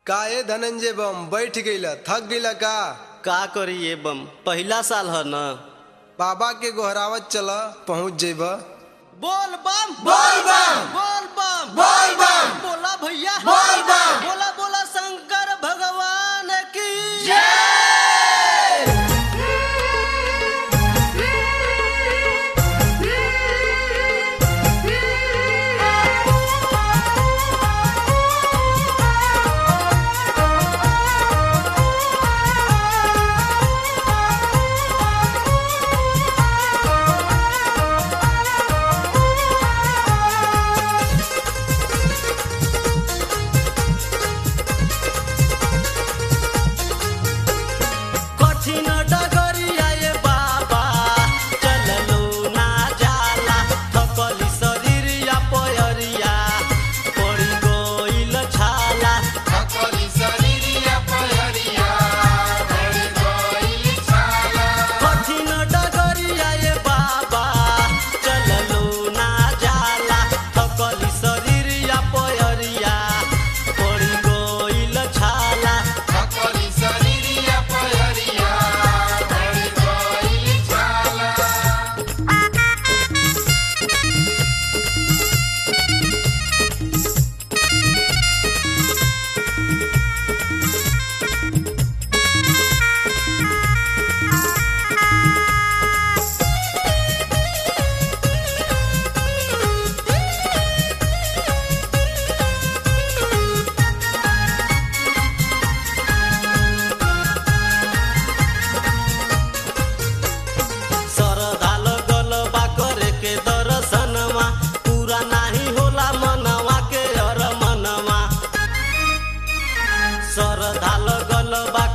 का ए धनंजय बम बैठ गईला थक गईला का का करी ये बम पहिला साल है न बाबा के गोहरावत चला पहुंच जेब बोल बम बोल बम! बोल बम बोल बम! बोला भैया बोल बम! बोला बोला शंकर भगवान की कठिन डगरिया ये बाबा चललो ना जाला थकली शरीरिया पयरिया पड़ी गइल छाला कठिन डगरिया ये बाबा चललो ना जाला थकली शरीरिया पयरिया पड़ी गइल छाला सरदाल गलबा करे के दर्शनमा पूरा नाही होला मनवा के हर मनवा सरदाल गलबा